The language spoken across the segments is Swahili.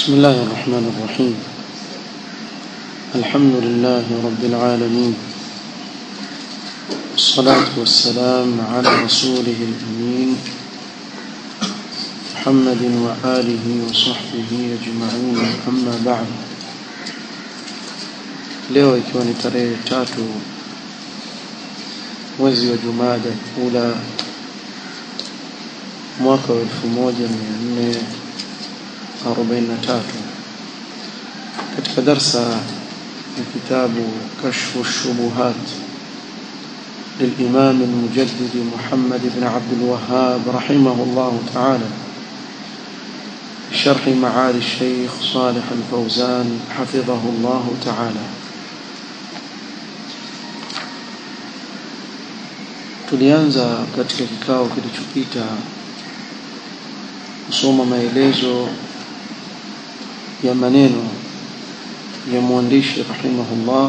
بسم الله الرحمن الرحيم الحمد لله رب العالمين والصلاة والسلام على رسوله الأمين محمد وآله وصحبه أجمعين أما بعد leo ikiwa ni tarehe tatu mwezi wa jumada ula mwaka wa elfu moja mia nne arobaini na tatu katika darsa ya kitabu kashfu shubuhat للإمام المجدد محمد بن عبد الوهاب رحمه الله تعالى شرح معالي الشيخ صالح الفوزان حفظه الله تعالى tulianza katika kikao kilichopita kusoma maelezo ya maneno ya mwandishi rahimahullah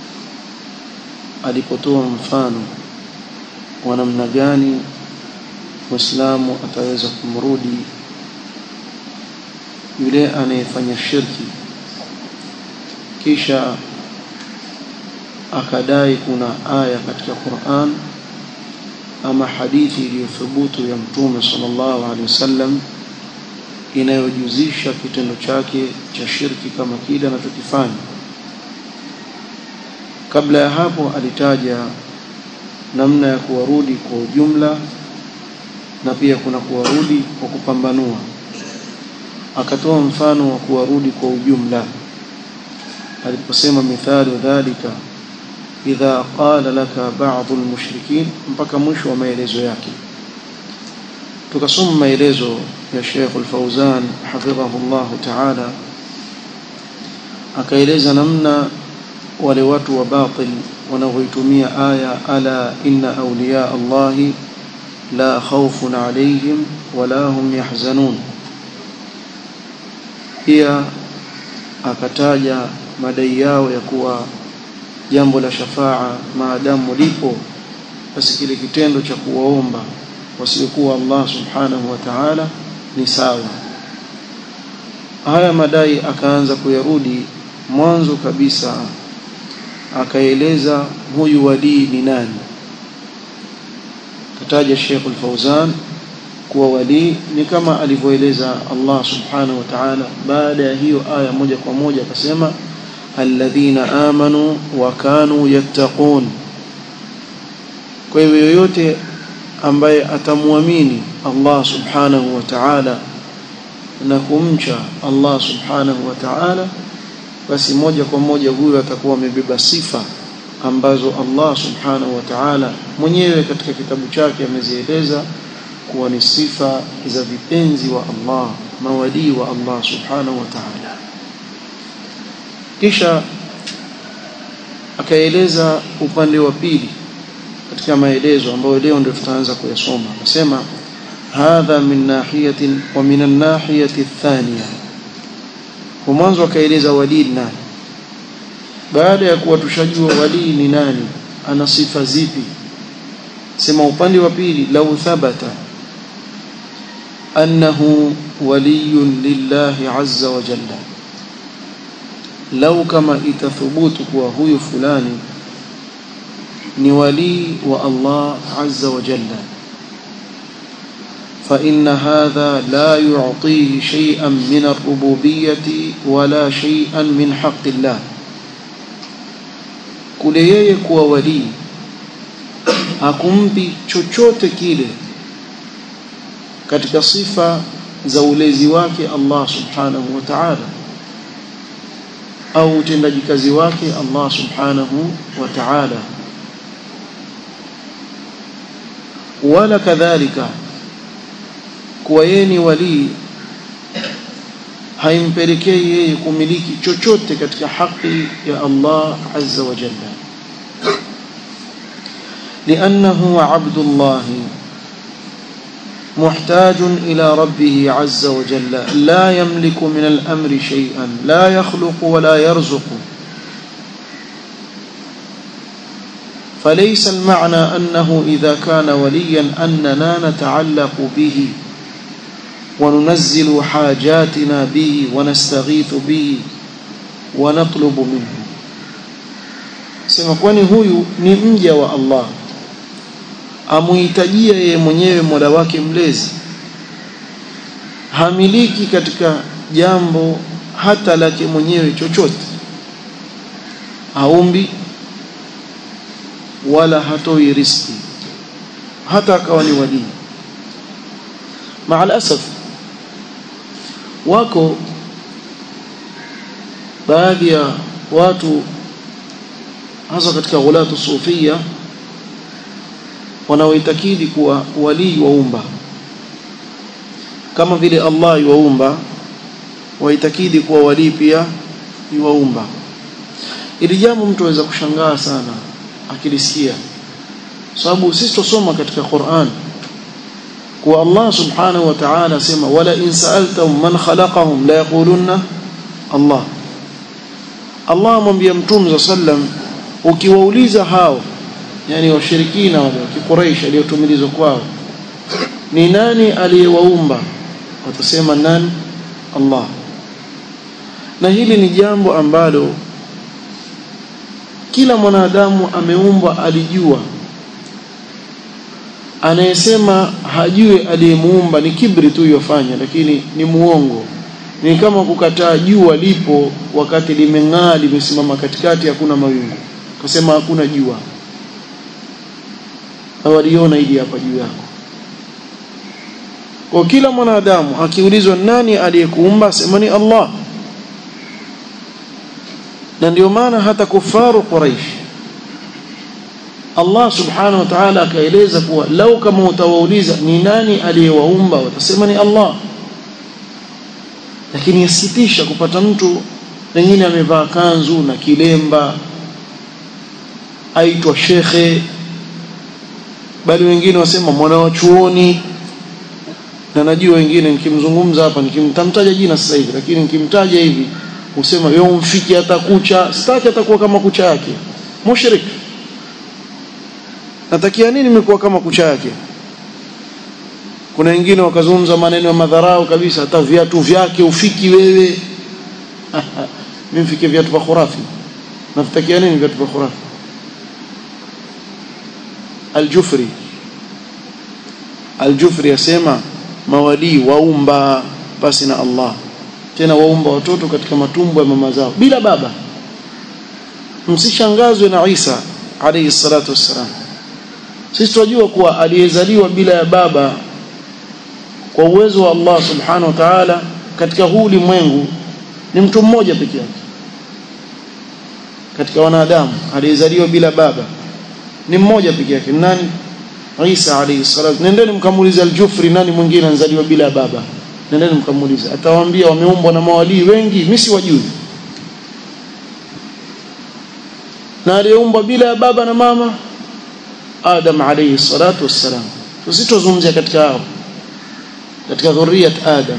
alipotoa mfano wa namna gani Muislamu ataweza kumrudi yule anayefanya shirki kisha akadai kuna aya katika Qur'an ama hadithi iliyothubutu ya Mtume sallallahu alaihi wasallam inayojuzisha kitendo chake cha shirki kama kile anachokifanya. Kabla ya hapo alitaja namna ya kuwarudi kwa ujumla na pia kuna kuwarudi kwa kupambanua. Akatoa mfano wa kuwarudi kwa ujumla aliposema mithali dhalika idha qala laka ba'dhu al-mushrikin mpaka mwisho wa maelezo yake tukasoma maelezo ya Sheikh Al-Fauzan hafidhahu Allah ta'ala akaeleza namna wale watu wa batil wanavyoitumia aya ala inna awliya Allah la khawfun alayhim wala hum yahzanun pia akataja madai yao ya kuwa jambo la shafaa maadamu lipo basi kile kitendo cha kuwaomba wasiokuwa Allah subhanahu wa ta'ala ni sawa haya madai akaanza kuyarudi mwanzo kabisa akaeleza huyu walii ni nani kataja Sheikh Al-Fauzan kuwa walii ni kama alivyoeleza Allah subhanahu wa ta'ala baada ya hiyo aya moja kwa moja akasema alladhina amanu wa kanu yattaqun kwa hivyo yoyote ambaye atamwamini Allah subhanahu wa ta'ala na kumcha Allah subhanahu wa ta'ala basi moja kwa moja huyo atakuwa amebeba sifa ambazo Allah subhanahu wa ta'ala mwenyewe katika kitabu chake amezieleza kuwa ni sifa za vipenzi wa Allah mawadii wa Allah subhanahu wa ta'ala kisha akaeleza upande wa pili katika maelezo ambayo leo ndio tutaanza kuyasoma akasema hadha min nahiyatin wa min an-nahiyati ath-thaniya kwa mwanzo akaeleza walii nani baada ya kuwa tushajua walii ni nani ana sifa zipi sema upande wa pili lau thabata annahu waliyun lillahi azza wa jalla lau kama itathubutu kuwa huyu fulani ni walii wa Allah azza wa jalla فإن هذا لا يعطيه شيئا من الربوبية ولا شيئا من حق الله kule yeye kuwa walii hakumpi chochote kile katika sifa za ulezi wake Allah subhanahu wa ta'ala au utendaji kazi wake Allah subhanahu wa ta'ala wala kadhalika kuwa yeye ni walii haimpelekei yeye kumiliki chochote katika haki ya Allah azza wa jalla لأنه عبد الله محتاج إلى ربه عز وجل لا يملك من الأمر شيئا لا يخلق ولا يرزق فليس المعنى أنه إذا كان وليا أننا نتعلق به وننزل حاجاتنا به ونستغيث به ونطلب منه sema kwani huyu ni mja wa Allah amuhitajia yeye mwenyewe Mola wake mlezi hamiliki katika jambo hata lake mwenyewe chochote haumbi wala hatoi riski hata akawa ni walii maalasaf wako baadhi ya watu hasa katika ghulatu sufia wanaoitakidi kuwa walii waumba kama vile Allah yuwaumba waitakidi kuwa walii pia yuwaumba ili jambo mtu aweza kushangaa sana akilisikia sababu sisi tusoma katika Qur'an kuwa Allah subhanahu wa ta'ala sema wala in sa'altahum man khalaqahum la yaqulunna Allah Allah amwambia mtume sallam ukiwauliza hao yani washirikina wale wa Quraysh aliyotumilizwa kwao ni nani aliyewaumba watasema nani Allah na hili ni jambo ambalo kila mwanadamu ameumbwa alijua anayesema hajui aliyemuumba ni kibri tu yofanya lakini ni muongo ni kama kukataa jua lipo wakati limeng'aa limesimama katikati hakuna mawingu kusema hakuna jua hawaliona hili hapa juu yako kwa kila mwanadamu akiulizwa nani aliyekuumba sema ni Allah na ndio maana hata kufaru Quraish Allah subhanahu wa ta'ala akaeleza kuwa lau kama utawauliza ni nani aliyewaumba watasema ni Allah lakini yasikitisha kupata mtu pengine amevaa kanzu na kilemba aitwa shekhe bali wengine wasema mwana wa chuoni na najua wengine nikimzungumza hapa nikimtamtaja jina sasa hivi lakini nikimtaja hivi usema wewe umfiki hata kucha sitaki atakuwa kama kucha yake mushrik natakia nini nimekuwa kama kucha yake kuna wengine wakazungumza maneno ya madharau kabisa hata viatu vyake ufiki wewe mimi mfike viatu vya khurafi nafitakia nini viatu vya khurafi Al-Jufri Al-Jufri yasema mawalii waumba basi na Allah tena waumba watoto katika matumbo ya mama zao bila baba msishangazwe na Isa alayhi salatu wassalam sisi tunajua kuwa aliyezaliwa bila ya baba kwa uwezo wa Allah subhanahu wa ta'ala katika huu ulimwengu ni mtu mmoja pekee yake katika wanadamu aliyezaliwa bila baba ni mmoja pekee yake nani Isa alayhi salatu nendeni mkamuulize al-Jufri nani mwingine anzaliwa bila baba nendeni mkamuulize atawaambia wameumbwa na mawalii wengi mimi siwajui na aliyeumbwa bila baba na mama Adam alayhi salatu wassalam tusitozungumzia katika hao katika dhurriyat Adam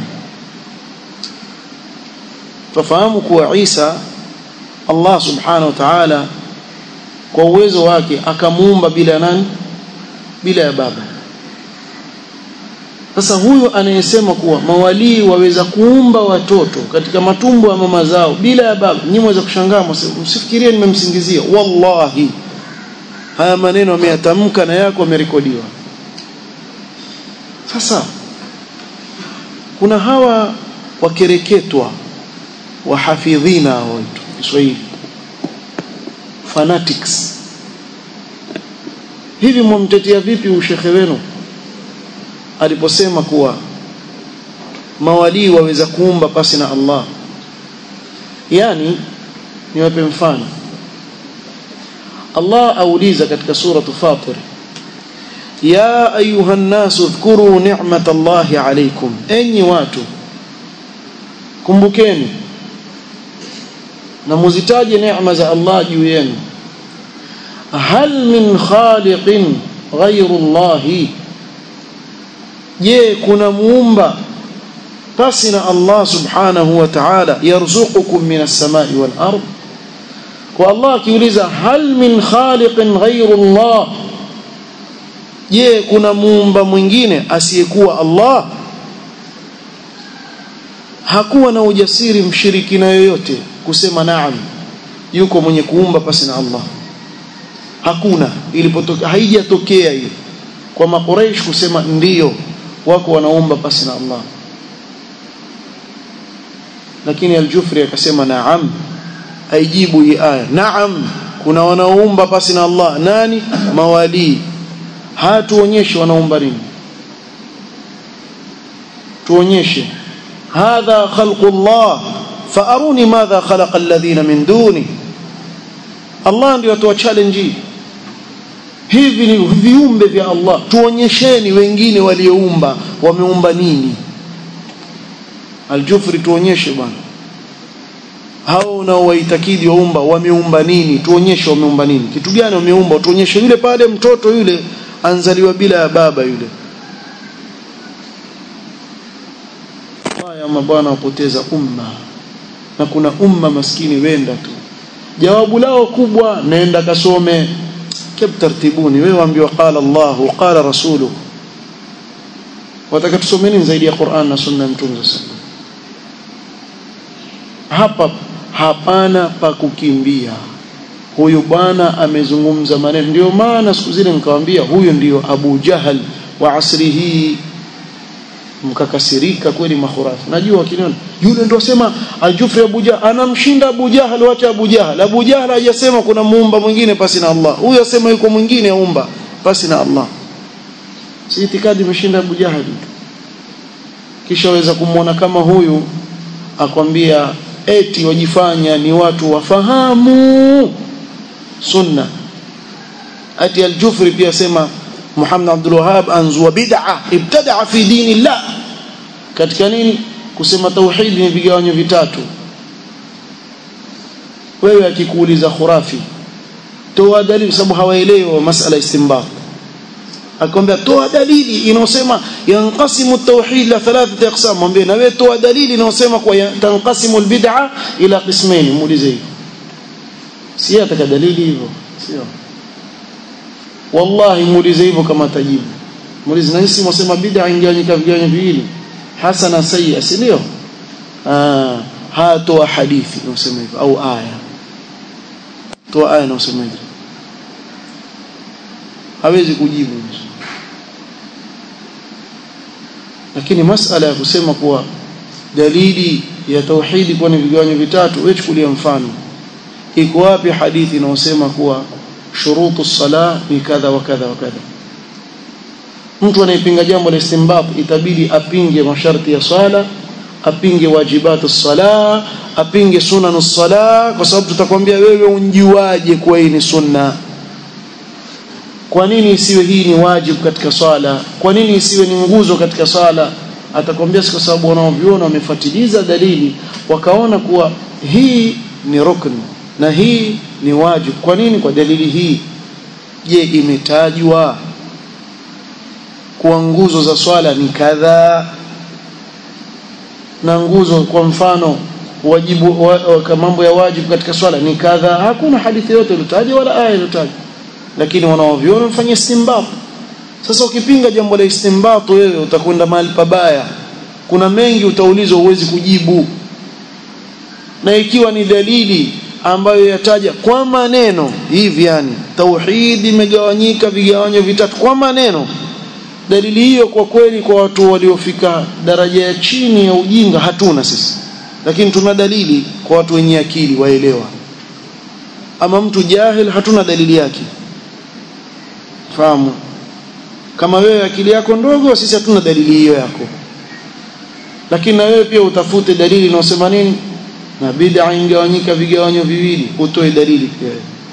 tufahamu kuwa Isa Allah subhanahu wa ta'ala kwa uwezo wake akamuumba bila nani bila ya baba sasa huyo anayesema kuwa mawalii waweza kuumba watoto katika matumbo ya mama zao bila ya baba nyinyi mweza kushangaa msifikirie nimemsingizia wallahi haya maneno ameyatamka na yako amerekodiwa sasa kuna hawa wakereketwa wahafidhina waitu Kiswahili fanatics hivi mwamtetea vipi ushekhe wenu aliposema kuwa mawalii waweza kuumba pasi na Allah yani niwape mfano Allah auliza katika suratu Fatir ya ayuha nnasu dhkuru ni'mat Allahi alaykum enyi watu kumbukeni na muzitaje neema za Allah juu yenu hal min khaliqin ghayru Allahi je kuna muumba pasi na Allah subhanahu wa ta'ala yarzuqukum minas samai wal ard kwa Allah akiuliza hal min khaliqin ghayru Allah je kuna muumba mwingine asiyekuwa Allah hakuwa na ujasiri mshirikina yoyote kusema naam yuko mwenye kuumba pasi na Allah hakuna ilipotoka haijatokea hiyo kwa makuraish kusema ndiyo wako wanaomba pasi na Allah lakini al-Jufri akasema naam aijibu hii aya naam kuna wanaoomba pasi na Allah nani mawali hatuonyeshe wanaomba nini tuonyeshe hadha khalqullah faaruni madha khalaqa alladhina min duni Allah ndio atoa challenge hivi ni viumbe vya Allah tuonyesheni wengine walioumba wameumba nini Aljufri tuonyeshe bwana hao unaowaitakidi waumba wameumba nini tuonyeshe wameumba nini kitu gani wameumba tuonyeshe yule pale mtoto yule anzaliwa bila ya baba yule haya mabwana wapoteza umma na kuna umma maskini wenda tu jawabu lao kubwa naenda kasome kib tartibuni wewe waambiwa qala Allah qala rasuluhu wataka tusomeni zaidi ya Qur'an na sunna mtume sallallahu hapa hapana pa kukimbia huyu bwana amezungumza maneno ndio maana siku zile nikawaambia huyu ndio Abu Jahal wa asri hii mkakasirika kweli mahurafi najua kiniona yule ndio sema aljufri Abu Jahal anamshinda Abu Jahal wacha Abu Jahal Abu Jahal hajasema kuna muumba mwingine pasi na Allah huyu asema yuko mwingine aumba pasi na Allah si itikadi imeshinda Abu Jahal kisha waweza kumwona kama huyu akwambia eti wajifanya ni watu wafahamu sunna ati al-Jufri pia sema Muhammad Abdul Wahhab anzua bid'a ibtada'a fi dinillah katika nini kusema tauhid ni vigawanyo vitatu wewe akikuuliza khurafi toa dalili sababu hawaelewi masala istinbat akwambia toa dalili inayosema yanqasimu at-tauhid la thalathati aqsam mwambie na wewe toa dalili inayosema kwa tanqasimu al-bid'a ila qismayn muulize hivyo si ataka dalili hivyo sio wallahi muulize hivyo kama tajibu muulize na hisi mwasema bid'a ingewanyika vigawanyo viwili hasana sayyi si ndio ah hatoa hadithi inayosema hivyo au aya toa aya inayosema hivyo hawezi kujibu lakini masala ya kusema kuwa dalili ya tauhidi kuwa ni vigawanyo vitatu wewe chukulia mfano iko wapi hadithi inayosema kuwa shurutu sala ni kadha wa kadha wa kadha mtu anayepinga jambo la istinbat itabidi apinge masharti ya swala apinge wajibatu sala apinge sunanu sala kwa sababu tutakwambia wewe unjiwaje kuwa hii ni sunna kwa nini isiwe hii ni wajibu katika swala kwa nini isiwe ni nguzo katika swala atakwambia si kwa sababu wanaoviona wamefuatiliza dalili wakaona kuwa hii ni rukn na hii ni wajibu kwa nini kwa dalili hii je imetajwa kuwa nguzo za swala ni kadhaa na nguzo kwa mfano wajibu wa, wa, mambo ya wajibu katika swala ni kadhaa hakuna hadithi yote iliyotajwa wala aya iliyotajwa lakini wanaoviona wamefanya istinbat sasa ukipinga jambo la istinbat wewe utakwenda mahali pabaya kuna mengi utaulizwa uwezi kujibu na ikiwa ni dalili ambayo yataja kwa maneno hivi yani tauhid imegawanyika vigawanyo vitatu kwa maneno dalili hiyo kwa kweli kwa watu waliofika daraja ya chini ya ujinga hatuna sisi lakini tuna dalili kwa watu wenye akili waelewa ama mtu jahil hatuna dalili yake fahamu kama wewe akili yako ndogo sisi hatuna dalili hiyo yako lakini na wewe pia utafute dalili inayosema nini na bid'a ingawanyika vigawanyo viwili utoe dalili pia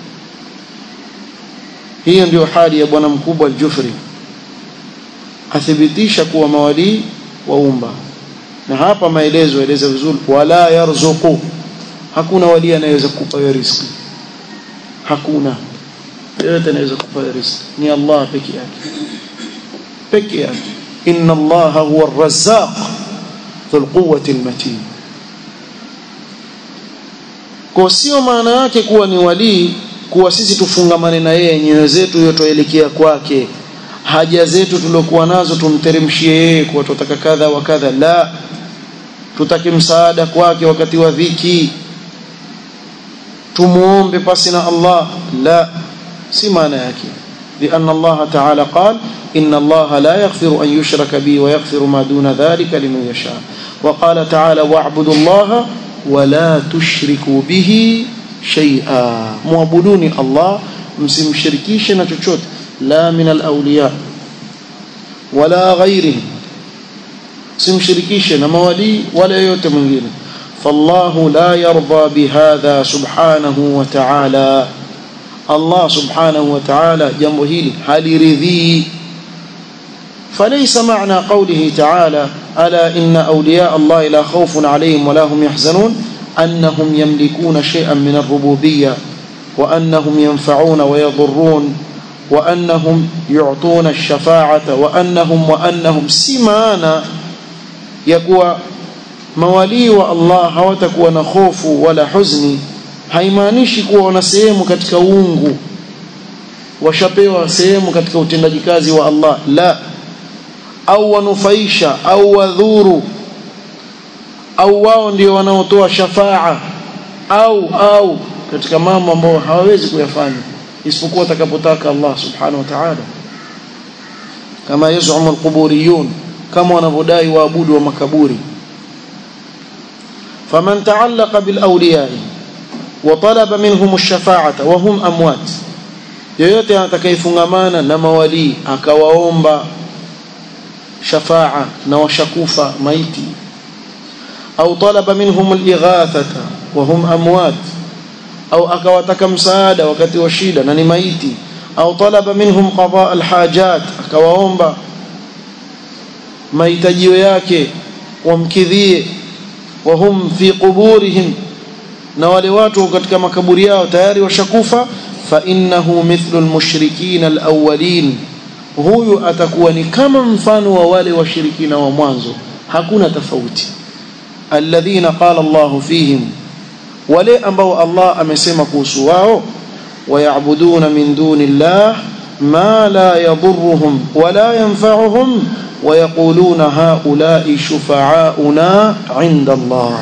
hiyo ndio hali ya bwana mkubwa al-Jufri athibitisha kuwa mawali waumba na hapa maelezo yaeleza vizuri wala yarzuqu hakuna wali anayeweza kukupa wewe riziki hakuna yote anaweza kukupa riziki ni Allah peke yake peke yake inna Allah huwa ar-razzaq dhul quwwati al-matin kwa sio maana yake kuwa ni walii kuwa sisi tufungamane na yeye nyoyo zetu hiyo tuelekea kwake haja zetu tuliokuwa nazo tumteremshie yeye kwa tutaka kadha wa kadha la tutake msaada kwake wakati wa dhiki tumuombe pasi na Allah la si maana yake لأن الله تعالى قال إن الله لا يغفر أن يشرك به ويغفر ما دون ذلك لمن يشاء وقال تعالى واعبدوا الله ولا تشركوا به شيئا معبدوني الله msimshirikishe na chochote la min alawliya wala ghairihim simshirikishe na mawali wala yoyote mwingine fallahu la yarda bihadha subhanahu wa ta'ala Allah subhanahu wa ta'ala jambo hili haliridhii فليس معنى قوله تعالى ألا إن أولياء الله لا خوف عليهم ولا هم يحزنون أنهم يملكون شيئا من الربوبية وأنهم ينفعون ويضرون وأنهم يعطون الشفاعة وأنهم وأنهم سمانا يقوى mawalii wa Allah hawatakuwa na hofu wala huzni haimaanishi kuwa wana sehemu katika uungu washapewa sehemu katika utendaji kazi wa Allah la au wanufaisha au wadhuru au wao ndio wanaotoa shafaa au au katika mambo ambayo hawawezi kuyafanya isipokuwa atakapotaka Allah subhanahu wa ta'ala kama yazumu alquburiyun kama wanavyodai waabudu wa makaburi faman ta'allaqa bil awliya'i wa talaba minhum ash-shafa'ata wa hum amwat yoyote atakayefungamana na mawali akawaomba shafa'a na washakufa maiti au talaba minhum al-ighathata wa hum amwat au akawataka msaada wakati wa shida na ni maiti au talaba minhum qada alhajat akawaomba mahitajio yake wamkidhie wa hum fi quburihim na wale watu katika makaburi yao tayari washakufa fa innahu mithlu almushrikin alawwalin huyu atakuwa ni kama mfano wa wale washirikina wa mwanzo hakuna tofauti alladhina qala Allahu fihim wale ambao Allah amesema kuhusu wao wayabuduna min duni llah ma la yadurruhum wala yanfa'uhum ويقولون هؤلاء شفعاؤنا عند الله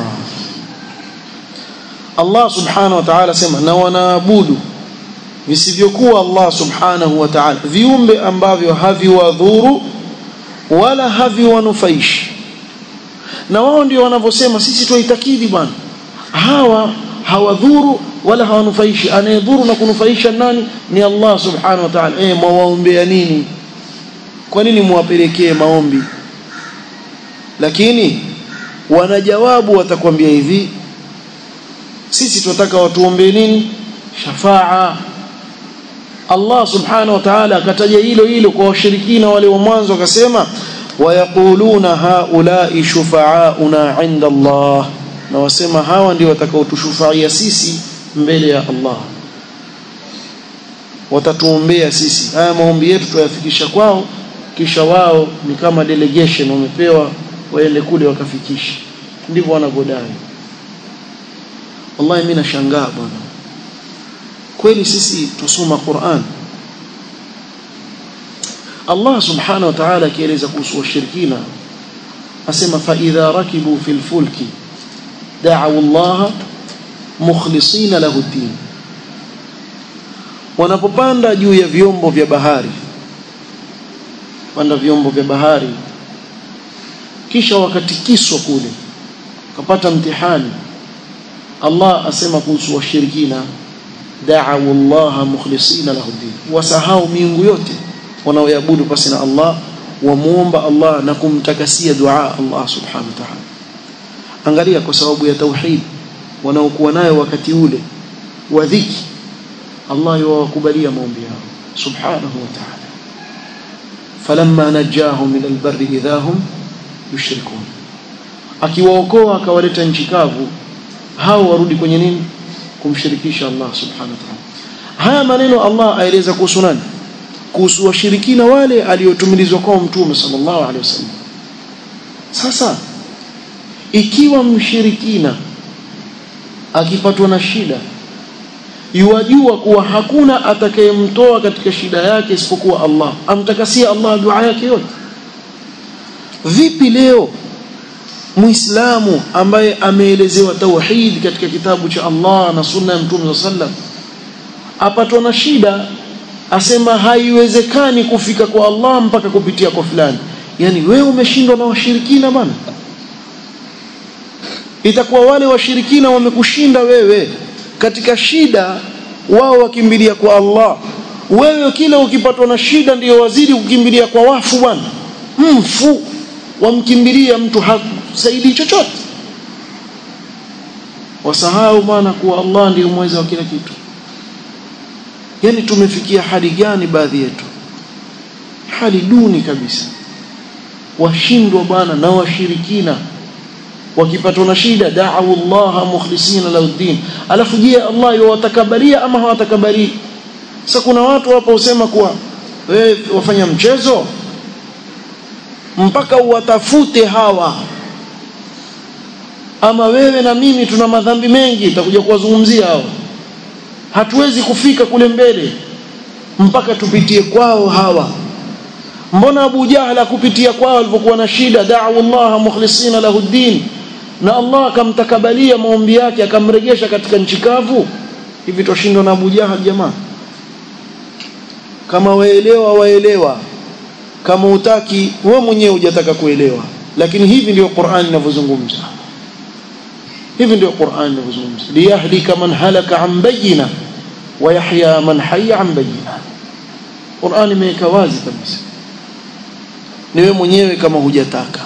الله سبحانه وتعالى sema na wanaabudu visivyokuwa Allah subhanahu wa ta'ala viumbe ambavyo haviwadhuru wala haviwanufaishi na wao ndio wanavyosema sisi tuitakidi bwana hawa hawadhuru wala hawanufaishi anayedhuru na kunufaisha nani ni Allah subhanahu wa ta'ala eh mwawaombea nini kwa nini muwapelekee maombi lakini wanajawabu watakwambia hivi sisi tunataka watuombee nini shafaa Allah subhanahu wa ta'ala akataja hilo hilo kwa washirikina wale wa mwanzo akasema wayaquluna haula'i shufa'auna 'inda Allah na wasema hawa ndio watakaotushufaia sisi mbele ya Allah watatuombea sisi haya maombi yetu tuyafikisha kwao kisha wao ni kama delegation wamepewa waende kule wakafikisha ndivyo wanavyodai wallahi mimi nashangaa bwana kweli sisi tusoma Qur'an Allah subhanahu wa ta'ala akieleza kuhusu washirikina asema fa idha rakibu fil fulki da'u Allah mukhlisina lahu din wanapopanda juu ya vyombo vya bahari panda vyombo vya bahari kisha wakatikiswa kule kapata mtihani Allah asema kuhusu washirikina da'u Allah mukhlisina lahu din wasahau miungu yote wanaoabudu pasi na Allah wamuomba Allah na kumtakasia dua Allah subhanahu wa ta'ala angalia kwa sababu ya tauhid wanaokuwa nayo wakati ule wa dhiki Allah yawakubalia maombi yao subhanahu wa ta'ala falamma najahum min albarri idahum yushrikun akiwaokoa akawaleta nchi kavu hao warudi kwenye nini kumshirikisha Allah subhanahu wa ta'ala haya maneno Allah aeleza kuhusu nani kuhusu washirikina wale aliotumilizwa kwa mtume sallallahu alaihi wasallam sasa ikiwa mshirikina akipatwa na shida yuwajua kuwa hakuna atakayemtoa katika shida yake isipokuwa Allah amtakasia Allah dua yake yote vipi leo muislamu ambaye ameelezewa tauhid katika kitabu cha Allah na sunna ya mtume sallam apatwa na shida asema haiwezekani kufika kwa Allah mpaka kupitia kwa fulani yani wewe umeshindwa na washirikina bana itakuwa wale washirikina wamekushinda wewe katika shida wao wakimbilia kwa Allah wewe kila ukipatwa na shida ndiyo wazidi kukimbilia kwa wafu bwana mfu wamkimbilia mtu hasaidii chochote wasahau maana kuwa Allah ndiyo mweza wa kila kitu yani tumefikia hali gani baadhi yetu hali duni kabisa washindwa bwana na washirikina wakipatwa na shida da'u Allah mukhlisina lahu din alafu je Allah yawatakabalia ama hawatakabali sasa kuna watu hapa usema kuwa wewe wafanya mchezo mpaka uwatafute hawa ama wewe na mimi tuna madhambi mengi itakuja kuwazungumzia hao hatuwezi kufika kule mbele mpaka tupitie kwao hawa mbona Abu Jahla kupitia kwao alipokuwa na shida da'u Allah mukhlisina lahu din na Allah akamtakabalia maombi yake akamregesha katika nchi kavu hivi tushindwa na Abu Jahal jamaa kama waelewa waelewa kama utaki wewe mwenyewe hujataka kuelewa lakini hivi ndio Qur'an inavyozungumza hivi ndio Qur'an inavyozungumza liyahlika man halaka an bayina wa yahya man hayya an bayina Qur'an imeweka wazi kabisa ni wewe mwenyewe kama hujataka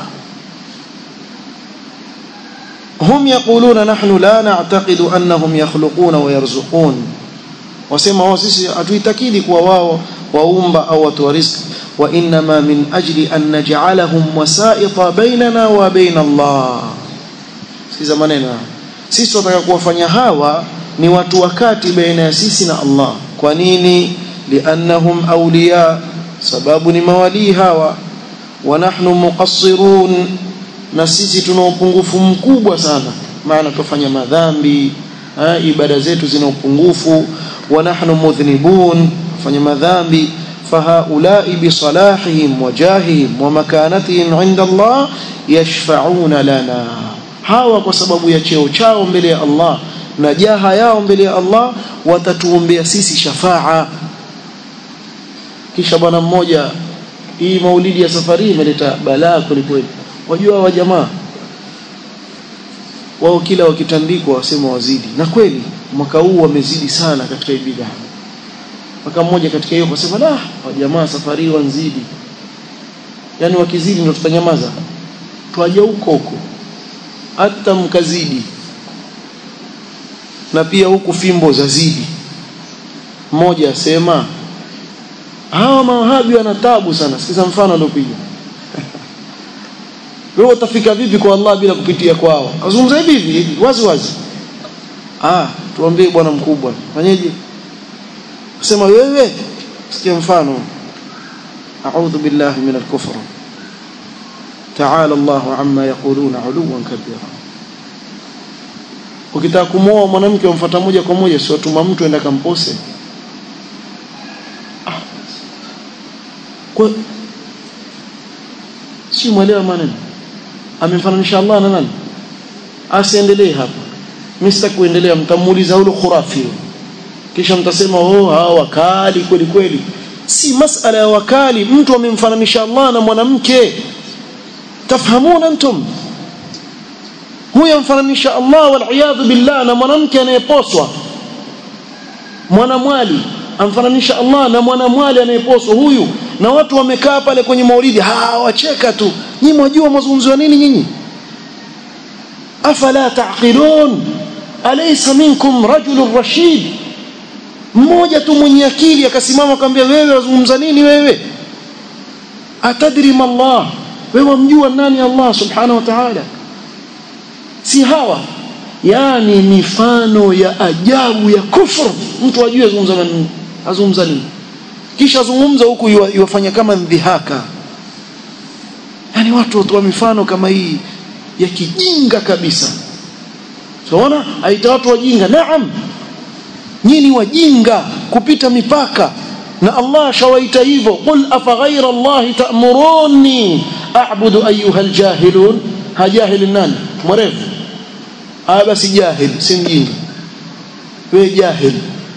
هم يقولون نحن لا نعتقد أنهم يخلقون ويرزقون wasema wao sisi hatuitakidi kuwa wao waumba au watu wa riziki wa inma min ajli an naj'alahum wasaita bainana wa bain Allah sikiza maneno sisi tunataka kuwafanya hawa ni watu wakati baina ya sisi na Allah kwa nini liannahum awliya sababu ni mawali hawa wa nahnu muqassirun na sisi tuna upungufu mkubwa sana maana tufanya madhambi ha, ibada zetu zina upungufu wa nahnu mudhnibun fanya madhambi fahaulai bisalahihim wa jahihim wa makanatihim inda Allah yashfa'una lana hawa kwa sababu ya cheo chao mbele ya Allah na jaha yao mbele ya Allah watatuombea sisi shafaa kisha bwana mmoja hii maulidi ya safari imeleta balaa kwelikweli wajua wa jamaa wao kila wakitandikwa wasema wazidi na kweli mwaka huu wamezidi sana katika ibada mwaka mmoja katika hiyo wasema la wa jamaa safari wanzidi yani wakizidi ndio tutanyamaza twaje huko huko hata mkazidi na pia huku fimbo zazidi mmoja asema hawa mawahabi wana tabu sana sikiza mfano aliopiga wewe utafika vipi kwa Allah bila kupitia kwao azungumza hivi hivi wazi wazi ah tuambie bwana mkubwa fanyeje kusema wewe sikia mfano a'udhu billahi min al-kufr ta'ala Allahu amma yaquluna 'uluwan kabira ukitaka kumwoa mwanamke umfuata moja kwa moja sio tuma mtu enda kampose ah. kwa si mwelewa maneno amemfananisha Allah na nani asiendelee hapa mimi sitaki kuendelea mtamuuliza ule khurafi kisha mtasema oh hawa wakali kweli kweli si masala ya wakali mtu amemfananisha Allah na mwanamke tafhamuna antum huyo amfananisha Allah wal billah na mwanamke anayeposwa mwanamwali amfananisha Allah na mwanamwali anayeposwa huyu na watu wamekaa pale kwenye maulidi hawacheka tu nyinyi mwajua mazungumzo ya nini nyinyi afala taqilun alaysa minkum rajulun rashid mmoja tu mwenye akili akasimama akamwambia wewe wazungumza nini wewe atadri ma Allah wewe wamjua nani Allah subhanahu wa ta'ala si hawa yani mifano ya ajabu ya kufru mtu ajue azungumza nini azungumza nini kisha azungumza huku iwafanya kama ndhihaka yani watu watoa mifano kama hii ya kijinga kabisa tunaona aita watu wajinga naam nyinyi wajinga kupita mipaka na Allah shawaita hivyo qul afa ghayra Allah ta'muruni a'budu ayyuha aljahilun hajahili nani mwerevu aya basi jahil si mjinga wewe jahil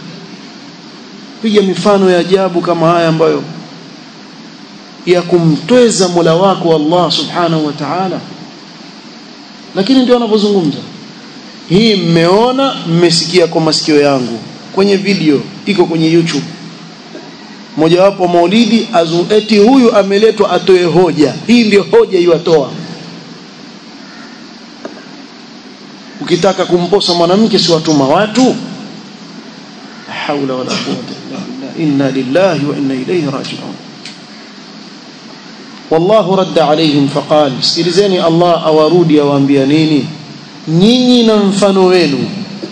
piga mifano ya ajabu kama haya ambayo ya kumtweza Mola wako Allah subhanahu wa ta'ala lakini ndio wanavyozungumza hii mmeona mmesikia kwa masikio yangu kwenye video iko kwenye YouTube mojawapo maulidi eti huyu ameletwa atoe hoja hii ndio hoja iwatoa ukitaka kumposa mwanamke si watuma watu haula wala quwwata illa billah inna lillahi wa inna ilayhi raji'un wallahu radda alaihim faqal sikilizeni Allah awarudi awaambia nini nyinyi na mfano wenu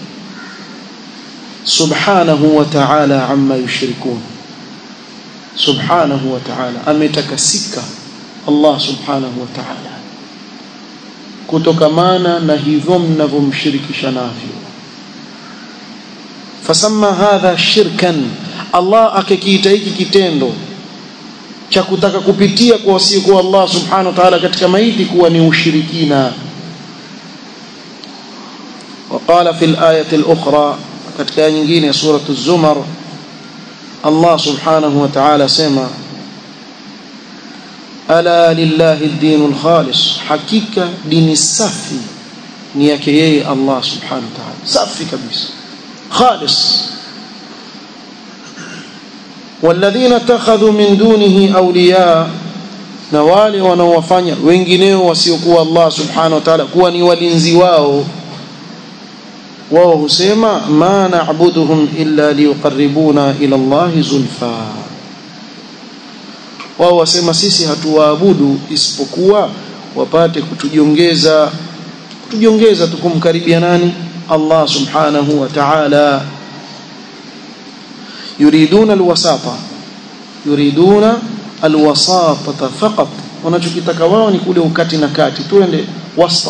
subhanahu wa ta'ala amma yushrikun subhanahu wa ta'ala ametakasika Allah subhanahu wa ta'ala kutokamana na hivyo mnavyomshirikisha navyo fasamma hadha shirkan Allah akakiita hiki kitendo cha kutaka kupitia kwa wasiokuwa Allah subhanahu wa ta'ala katika maiti kuwa ni ushirikina وقال في الآية الأخرى katika aya nyingine سورة الزمر الله سبحانه وتعالى سما ألا لله الدين الخالص حقيقة دين السفي نيكي الله سبحانه وتعالى سفي كبيس خالص والذين اتخذوا من دونه أولياء na wale wanaowafanya wengineo wasiokuwa Allah subhanahu wa ta'ala kuwa ni walinzi wao wao husema ma na'buduhum illa liyuqarribuna ila Allah zulfa wao wasema sisi hatuwaabudu isipokuwa wapate kutujiongeza kutujiongeza tukumkaribia nani Allah subhanahu wa ta'ala yuriduna alwasata yuriduna alwasata faqat wanachokitaka wao ni kule ukati na kati tuende wasta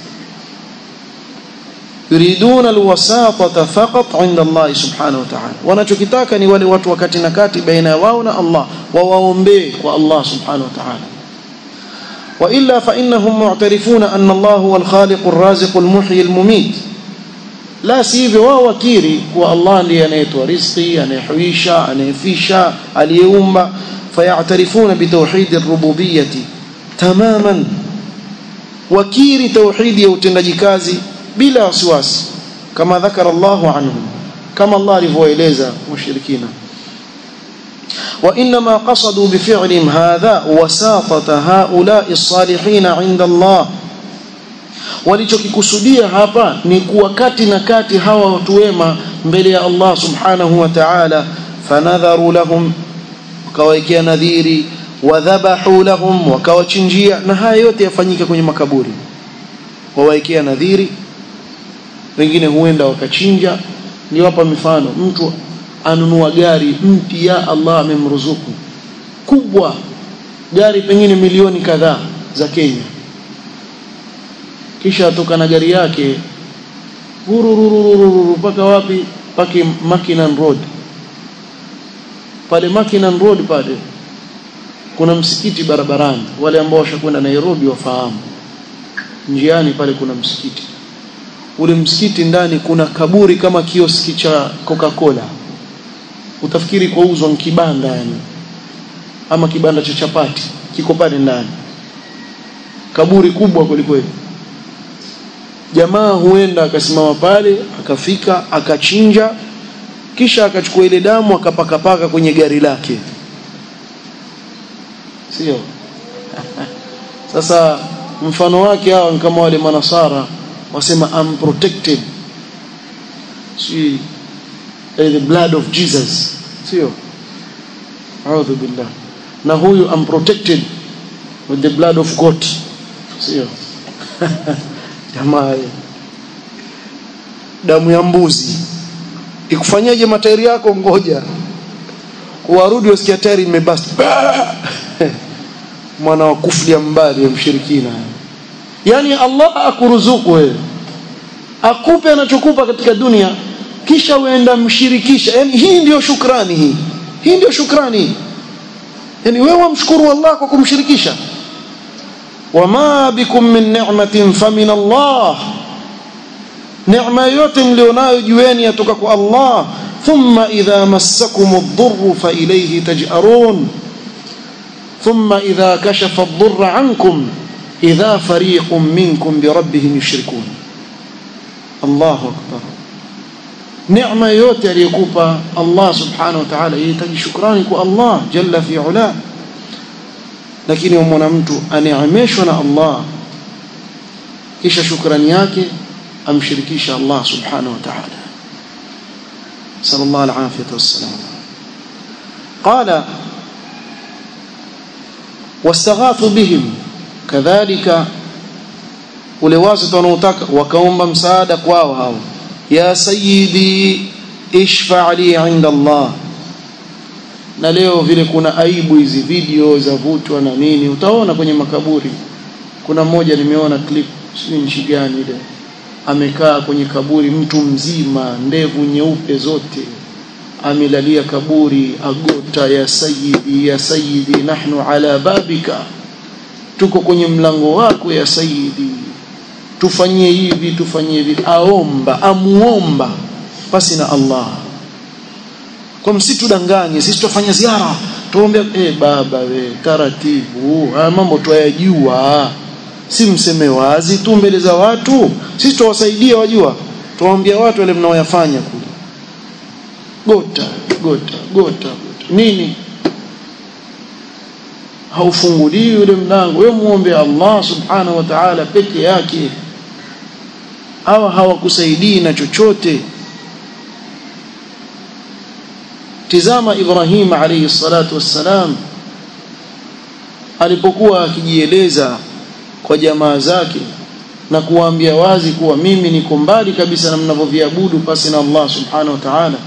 yuriduna alwasata faqat inda Allah subhanahu wa ta'ala wanachokitaka ni wale watu wakati na kati baina wao na Allah wawaombee kwa Allah subhanahu wa ta'ala وإلا فإنهم معترفون أن الله هو الخالق الرازق المحيي المميت la sivyo wao wakiri kuwa Allah ndiye anayetoa riziki anayehuisha anayefisha aliyeumba fayatarifuna bitauhid ar-rububiyyah tamaman wakiri tauhidi ya utendaji kazi bila wasiwasi kama dhakara Allahu anhum kama Allah alivyoeleza mushirikina وإنما قصدوا بفعلهم هذا وساطة هؤلاء الصالحين عند الله walichokikusudia hapa ni kuwa kati na kati hawa watu wema mbele ya Allah subhanahu wa ta'ala fanadharu lahum wakawekea nadhiri wadhabahu lahum wakawachinjia na haya yote yafanyika kwenye makaburi wawaekea nadhiri wengine huenda wakachinja niwapa mifano mtu anunua gari mpya Allah amemruzuku kubwa gari pengine milioni kadhaa za Kenya kisha atoka na gari yake hurururururu mpaka wapi pake Makinan Road pale Makinan Road pale kuna msikiti barabarani wale ambao washakwenda Nairobi wafahamu njiani pale kuna msikiti ule msikiti ndani kuna kaburi kama kioski cha Coca-Cola utafikiri kwa uzwa kibanda yani ama kibanda cha chapati kiko pale ndani kaburi kubwa kwelikweli jamaa huenda akasimama pale akafika akachinja kisha akachukua ile damu akapakapaka kwenye gari lake sio sasa mfano wake hawa ni kama wale manasara wasema I'm protected si the blood of Jesus sio a'udhu billah na huyu I'm protected with the blood of God sio jamaa damu ya mbuzi ikufanyaje matairi yako ngoja warudi wasikia tairi imebasta mwana wa kuflia mbali ya mshirikina yani Allah akuruzuku wewe akupe anachokupa katika dunia kisha uenda mshirikisha yani hii ndiyo shukrani hii hii ndiyo shukrani yani wewe wamshukuru Allah kwa kumshirikisha wama bikum min ni'matin famin Allah neema yote mlionayo jueni yatoka kwa Allah thumma idha massakum ad-durr fa ilayhi taj'arun thumma idha kashafa ad-durr 'ankum idha fariqun minkum bi rabbihim yushrikun Allahu akbar neema yote aliyokupa Allah subhanahu wa ta'ala yahitaji shukrani kwa Allah jalla fi ula lakini umwona mtu aneemeshwa na Allah kisha shukrani yake amshirikisha Allah subhanahu wa ta'ala sallallahu alafiyatu wassalam qala wastaghathu bihim kadhalika ule wasita wanaotaka wakaomba msaada kwao hao ya sayyidi ishfa li inda Allah na leo vile kuna aibu hizi video za vutwa na nini utaona kwenye makaburi kuna mmoja nimeona clip si nchi gani ile amekaa kwenye kaburi mtu mzima ndevu nyeupe zote amelalia kaburi agota ya sayyidi ya sayyidi nahnu ala babika tuko kwenye mlango wako ya sayyidi tufanyie hivi tufanyie hivi aomba amuomba basi na Allah kwa msitudanganye sisi tufanya ziara tuombe eh baba we taratibu haya mambo tuyajua si mseme wazi tu mbele za watu sisi tuwasaidia wajua tuwaambia watu wale mnaoyafanya kule gota gota gota gota nini haufunguliwi ule mlango wewe muombe Allah subhanahu wa ta'ala peke yake hawa hawakusaidii na chochote tizama Ibrahim alayhi salatu wassalam alipokuwa akijieleza kwa jamaa zake na kuwaambia wazi kuwa mimi niko mbali kabisa na mnavyoviabudu pasi na Allah subhanahu wa ta'ala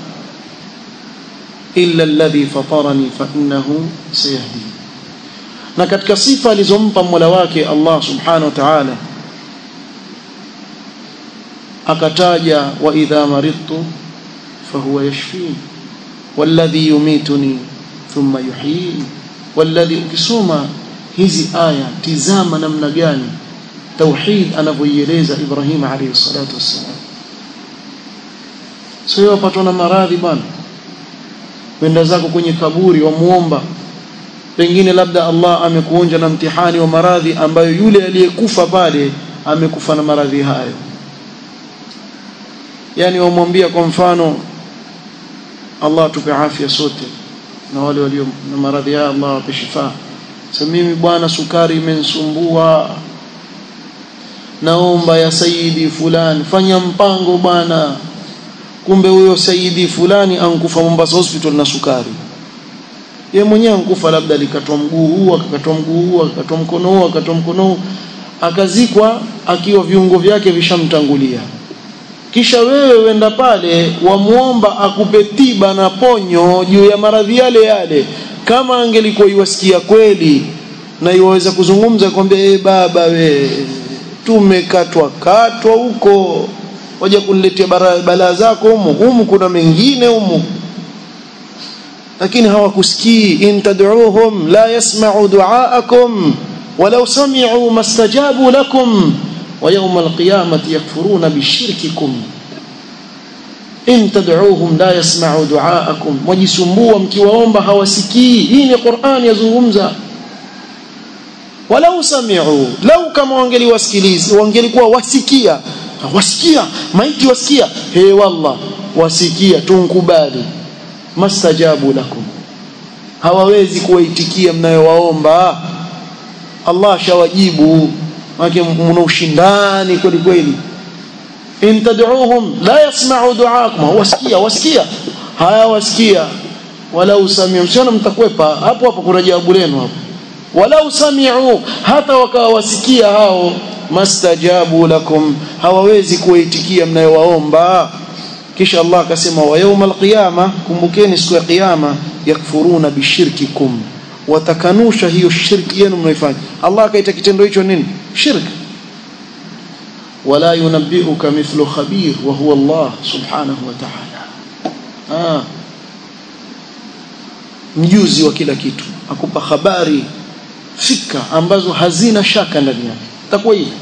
illa alladhi fatarani fa innahu sayahdi na katika sifa alizompa Mola wake Allah subhanahu wa ta'ala akataja wa idha maridtu fahuwa yashfini walladhi yumituni thumma yuhyini walladhi ukisoma hizi aya tizama namna gani tauhid anavyoieleza Ibrahim alayhi salatu wassalam sio wapatwa na maradhi bwana wenda zako kwenye kaburi wamuomba pengine labda Allah amekuonja na mtihani wa maradhi ambayo yule aliyekufa pale amekufa na maradhi hayo yani wamwambia kwa mfano Allah tupe afya sote na wale walio na maradhi haya Allah wape shifa sasa mimi bwana sukari imenisumbua naomba ya saidi fulani fanya mpango bwana kumbe huyo saidi fulani ankufa Mombasa hospital na sukari yeye mwenyewe ankufa labda alikatwa mguu huu akakatwa mguu huu akakatwa mkono huu akakatwa mkono huu akazikwa akiwa viungo vyake vishamtangulia kisha wewe wenda pale wamuomba akupe tiba na ponyo juu ya maradhi yale yale kama angelikuwa iwasikia kweli na iwaweza kuzungumza kwambia e baba we tumekatwa katwa huko waja kuniletea balaa zako humu humu kuna mengine humu lakini hawakusikii in tad'uuhum la yasma'u du'aakum walau sami'u mastajabu lakum wa yawm alqiyamati yakfuruna bishirkikum in tad'uuhum la yasma'u du'aakum wajisumbua mkiwaomba hawasikii hii ni Qur'an yazungumza walau sami'u lau kama wangeliwasikiliza wangelikuwa wasikia wasikia maiti wasikia he wallah wasikia tunkubali mastajabu lakum hawawezi kuwaitikia mnayowaomba Allah shawajibu wake mna ushindani kweli kweli in tad'uuhum la yasma'u du'aakum wasikia wasikia haya wasikia walau sami'u msiona mtakwepa hapo hapo kuna jawabu lenu hapo walau sami'u hata wakawa wasikia hao mastajabu lakum hawawezi kuwaitikia mnayowaomba kisha Allah akasema wa yawmal qiyama kumbukeni siku ya kiyama yakfuruna bishirkikum watakanusha hiyo shirki yenu mnaifanya Allah akaita kitendo hicho nini shirk wala yunabbiuka mithlu khabir wa huwa Allah subhanahu wa ta'ala ah mjuzi wa kila kitu akupa habari fika ambazo hazina shaka ndani yake itakuwa hivi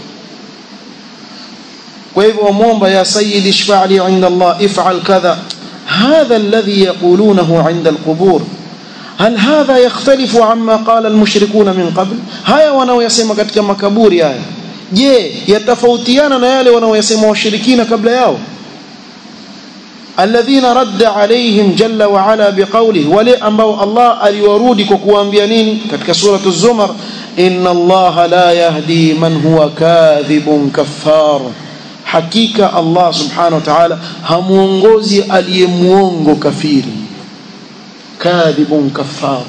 kwa hivyo wamwomba ya sayyid ishfa' li 'inda Allah if'al kadha hadha alladhi yaqulunahu 'inda alqubur هل هذا يختلف عما قال المشركون من قبل haya wanaoyasema katika makaburi haya je yatafautiana na yale wanaoyasema washirikina kabla yao alladhina radda alaihim jalla wa ala biqawlihi wale ambao Allah aliwarudi kwa kuambia nini katika suratu zumar inna Allah la yahdi man huwa kadhibun kaffar hakika Allah subhanahu wa ta'ala hamuongozi aliyemuongo kafiri kadhibun kaffar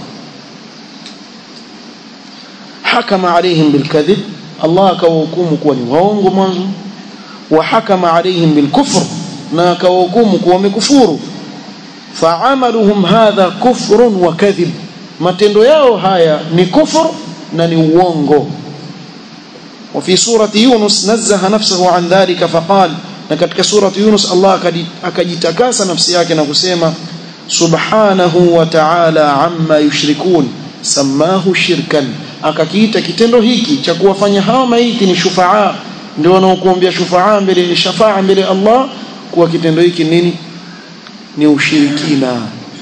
hakama alaihim bilkadhib Allah akawahukumu kuwa ni waongo mwanzo wa hakama alaihim bilkufr na akawahukumu kuwa wamekufuru faamaluhum hadha kufrun wa kadhib matendo yao haya ni kufur na ni uongo وفي سورة يونس نزه نفسه عن ذلك فقال لكتك سورة يونس الله أكجتكاس نفسيك نقسيما سبحانه وتعالى عما يشركون سماه شركا akakiita kitendo hiki cha kuwafanya hawa maiti ni shufaa ndio wanaokuombea shufaa mbele shafaa mbele Allah kuwa kitendo hiki nini ni ushirikina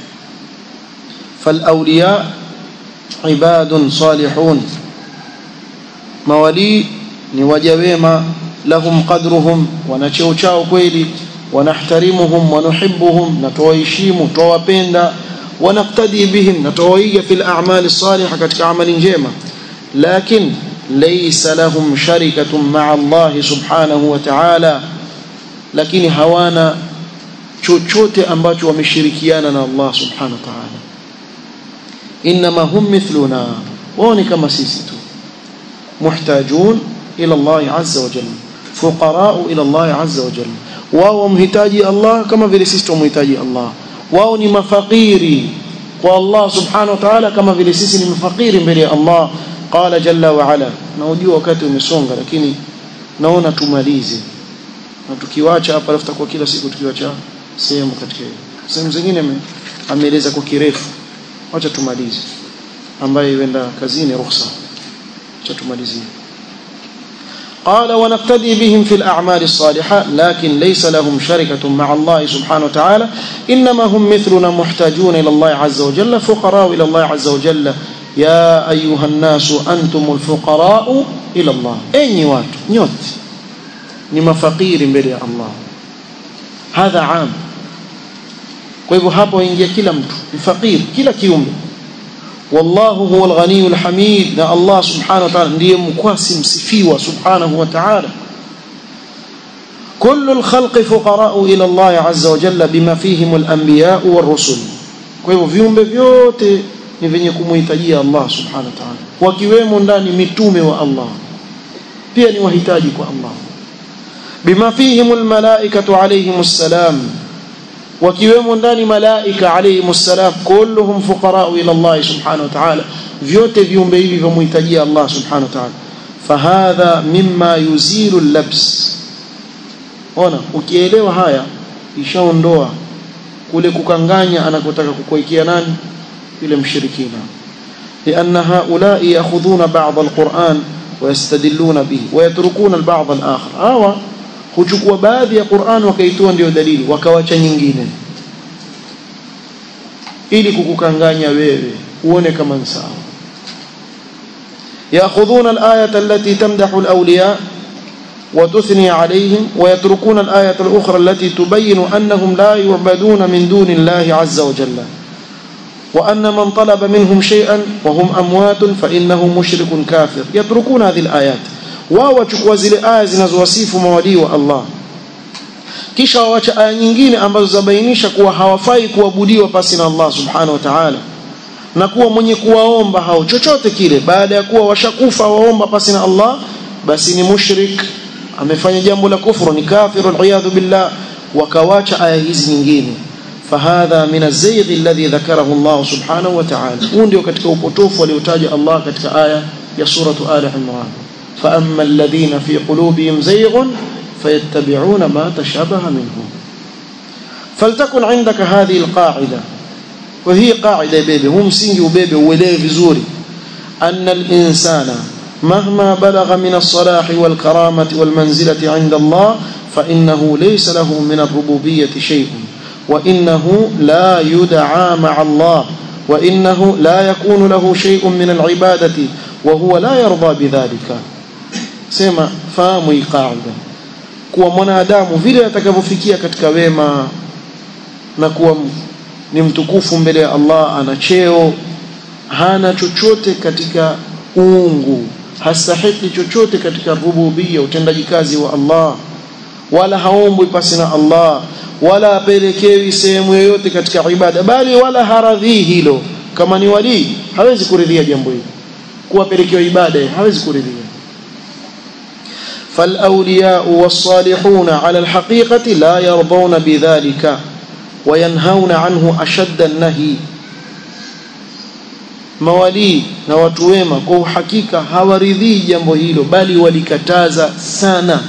fal awliya ibadun salihun mawali ni waja wema lahum qadruhum wana cheo chao kweli wanahtarimuhum wanuhibbuhum na tuwaheshimu tuwapenda ونقتدي بهم نتويج في الأعمال الصالحة كتك عمل جيمة لكن ليس لهم شركة مع الله سبحانه وتعالى لكن هوانا chochote ambacho wameshirikiana na Allah subhanahu wa ta'ala inma hum mithluna wao ni kama sisi tu muhtajun ila Allah azza wa jalla fuqara ila Allah azza wa jalla wao mhitaji Allah kama vile sisi tumhitaji Allah wao ni mafakiri kwa Allah subhanahu wa ta'ala kama vile sisi ni mafakiri mbele ya Allah qala jalla wa ala na ujua wakati umesonga lakini naona tumalize na tukiwacha hapa alafu kwa kila siku tukiwacha sehemu katika sehemu zingine ameeleza kwa kirefu acha tumalize ambaye huenda kazini ruhusa acha tumalizie قال ونقتدي بهم في الأعمال الصالحة لكن ليس لهم شركة مع الله سبحانه وتعالى إنما هم مثلنا محتاجون إلى الله عز وجل فقراء إلى الله عز وجل يا أيها الناس أنتم الفقراء إلى الله أي وات نيوت نما فقير بلي الله هذا عام kwa hivyo hapo ingia kila mtu ni fakir kila kiumbe wallahu huwa alghaniyul hamid na Allah subhanahu wa ta'ala ndiye mkwasi msifiwa subhanahu wa ta'ala كل الخلق فقراء إلى الله عز وجل بما فيهم الأنبياء والرسل kwa hivyo viumbe vyote ni venye kumhitajia Allah subhanahu wa ta'ala wakiwemo ndani mitume wa Allah pia ni wahitaji kwa Allah bima fihim almalaikatu alayhimus salam wakiwemo ndani malaika alayhimus salam kulluhum fuqara ila Allah subhanahu wa ta'ala vyote viumbe hivi vimhitajia Allah subhanahu wa ta'ala fahadha mimma yuzilu al-labs ona ukielewa haya ishaondoa kule kukanganya anakotaka kukuwekea nani yule mshirikina لأن هؤلاء يأخذون بعض القرآن ويستدلون به ويتركون البعض الآخر هوا huchukua baadhi ya Qur'an wakaitoa ndio dalili wakawacha nyingine ili kukukanganya wewe uone kama ni sawa ياخذون الايه التي تمدح الاولياء وتثني عليهم ويتركون الايه الاخرى التي تبين انهم لا يعبدون من دون الله عز وجل وان من طلب منهم شيئا وهم اموات فانه مشرك كافر يتركون هذه الايات wao wachukua zile aya zinazowasifu mawalii wa Allah kisha waacha aya nyingine ambazo zabainisha kuwa hawafai kuabudiwa pasi na Allah subhanahu wa ta'ala na kuwa mwenye kuwaomba hao chochote kile baada ya kuwa washakufa waomba pasi na Allah basi ni mushrik amefanya jambo la kufuru ni kafiru aliyadhu billah wakawacha aya hizi nyingine fahadha min az-zayg alladhi dhakarahu Allah subhanahu wa ta'ala huu ndio katika upotofu aliotaja Allah katika aya ya suratu ali imran فأما الذين في قلوبهم زيغ فيتبعون ما تشابه منه فلتكن عندك هذه القاعدة وهي قاعدة بيبي هم سنجي وبيبي وelewe vizuri أن الإنسان مهما بلغ من الصلاح والكرامة والمنزلة عند الله فإنه ليس له من الربوبية شيء وإنه لا يدعى مع الله وإنه لا يكون له شيء من العبادة وهو لا يرضى بذلك سما فهموا قاعدة kuwa mwanadamu vile atakavyofikia katika wema na kuwa ni mtukufu mbele ya Allah ana cheo hana chochote katika uungu hastahiki chochote katika rububia utendaji kazi wa Allah wala haombwi pasi na Allah wala apelekewi sehemu yoyote katika ibada bali wala haradhii hilo kama ni wali hawezi kuridhia jambo hilo kuwapelekewa ibada hawezi kuridhia فالأولياء والصالحون على الحقيقة لا يرضون بذلك وينهون عنه أشد النهي mawalii na watu wema kwa uhakika hawaridhii jambo hilo bali walikataza sana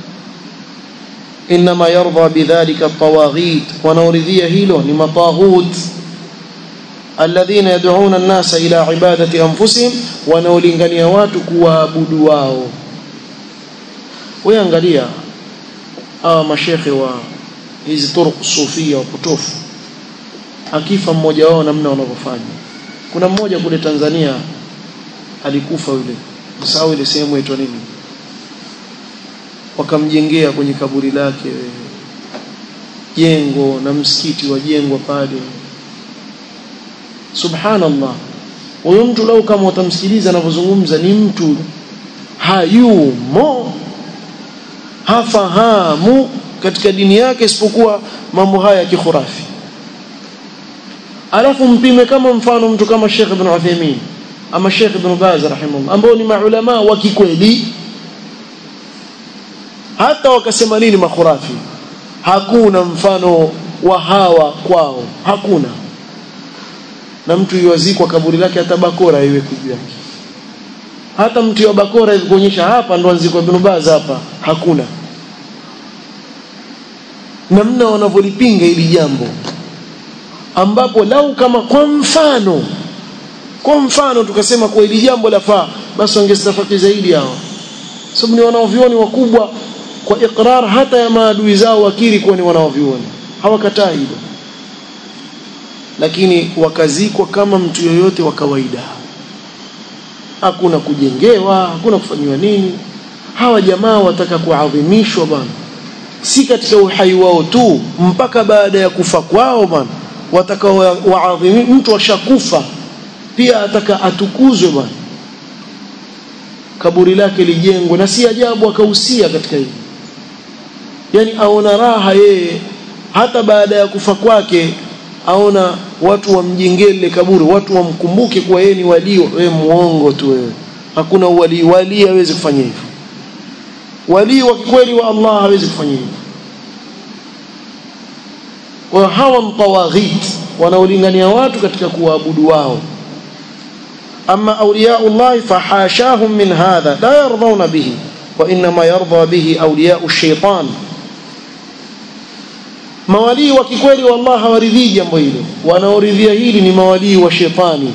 inma yarda bidhalika tawaghit wanaoridhia hilo ni mataghut alladhina yad'una an-nasa ila ibadati anfusihim wanaolingania watu kuwaabudu wao wewe angalia hawa mashekhe wa hizi turuq sufia wapotofu akifa mmoja wao namna wanavyofanya kuna mmoja kule Tanzania alikufa yule msahau ile sehemu inaitwa nini wakamjengea kwenye kaburi lake jengo na msikiti wajengwa pale subhanallah huyo mtu lau kama utamsikiliza anavyozungumza ni mtu hayumo hafahamu katika dini yake isipokuwa mambo haya ya kikhurafi alafu mpime kama mfano mtu kama Sheikh Ibn Uthaymeen ama Sheikh Ibn Baz rahimahullah ambao ni maulama wa kikweli hata wakasema nini makhurafi hakuna mfano wa hawa kwao hakuna na mtu yuwazikwa kaburi lake hata bakora iwe juu yake hata mtu wa bakora hivi kuonyesha hapa ndo anzikwa Ibn Baz hapa hakuna namna wanavyolipinga hili jambo ambapo lau kama kwa mfano kwa mfano tukasema kwa hili jambo lafaa basi wangestafaki zaidi hao sababu ni wanaovioni wakubwa kwa ikrar hata ya maadui zao wakiri kuwa ni wanaovioni hawakataa hilo lakini wakazikwa kama mtu yoyote wa kawaida hakuna kujengewa hakuna kufanyiwa nini hawa jamaa wataka kuadhimishwa bwana si katika uhai wao tu mpaka baada ya kufa kwao bwana wataka waadhimi mtu ashakufa pia ataka atukuzwe bwana kaburi lake lijengwe na si ajabu akahusia katika hili yani aona raha yeye hata baada ya kufa kwake aona watu wamjengee lile kaburi watu wamkumbuke kuwa yeye ni walii wewe muongo tu wewe hakuna wali wali hawezi kufanya hivyo wali wa kweli wa Allah hawezi kufanya hivyo kwa hawa mtawaghit wanaolingania watu katika kuabudu wao ama awliyaullah fahashahum min hadha la yardawna bihi wa inma yarda bihi awliyau shaitan mawalii wa kikweli wa Allah hawaridhii jambo hilo wanaoridhia hili ni mawalii wa shetani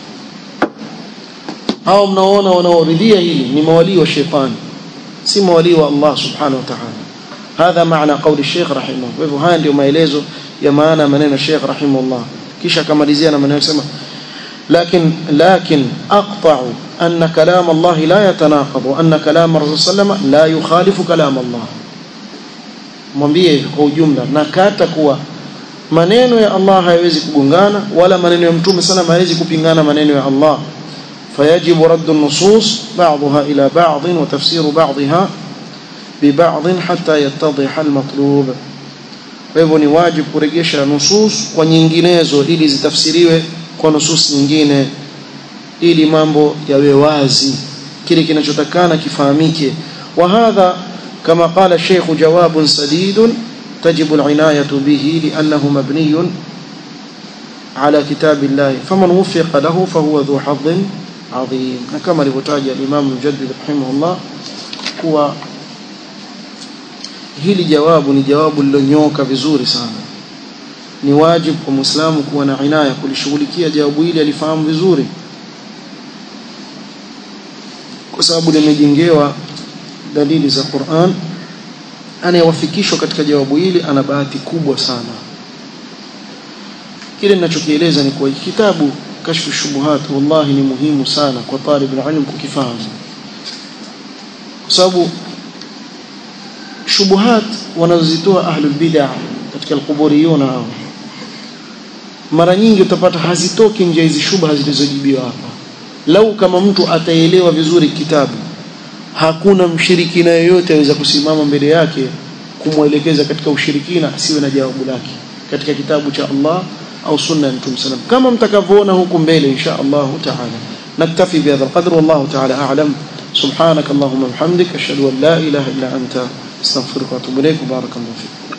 hao mnaoona wanaoridhia hili ni mawalii wa shetani si mawalii wa Allah subhanahu wa ta'ala هذا معنى قول الشيخ رحمه الله hivyo haya ndio maelezo ya maana maneno ya Sheikh rahimahullah kisha akamalizia na maneno yasema لكن لكن اقطع ان كلام الله لا يتناقض وان كلام الرسول صلى الله عليه وسلم لا يخالف كلام الله mwambie kwa ujumla nakata kuwa maneno ya Allah hayawezi kugongana wala maneno ya mtume sana hayawezi kupingana maneno ya Allah فيجب رد النصوص بعضها إلى بعض وتفسير بعضها ببعض حتى يتضح المطلوب kwa hivyo ni wajibu kurejesha nusus kwa nyinginezo ili zitafsiriwe kwa nusus nyingine ili mambo yawe wazi kile kinachotakana kifahamike wa hadha kama qala Sheikh jawab sadid تجب العناية به لأنه مبني على كتاب الله فمن وفق له فهو ذو حظ عظيم كما لبتاج الإمام المجدد رحمه الله هو hili jawabu ni jawabu lilonyoka vizuri sana ni wajibu kwa muislamu kuwa na inaya kulishughulikia jawabu hili alifahamu vizuri sababu limejengewa dalili za Qur'an anayewafikishwa katika jawabu hili ana bahati kubwa sana kile ninachokieleza ni kwa kitabu kashfu shubuhat wallahi ni muhimu sana kwa talib ilm kukifahamu kwa sababu shubuhat wanazozitoa ahlul bid'ah katika alquburiyuna hao mara nyingi utapata hazitoki nje hizi shubha zilizojibiwa hapa lau kama mtu ataelewa vizuri kitabu hakuna mshirikina yoyote aweza kusimama mbele yake kumwelekeza katika ushirikina asiwe na jawabu lake katika kitabu cha Allah au sunna ya Mtume sallam kama mtakavyoona huku mbele insha Allah taala naktafi bihadha alqadr wallahu taala a'lam subhanak allahumma bihamdik ashhadu an la ilaha illa anta astaghfiruka wa atubu ilayk barakallahu fik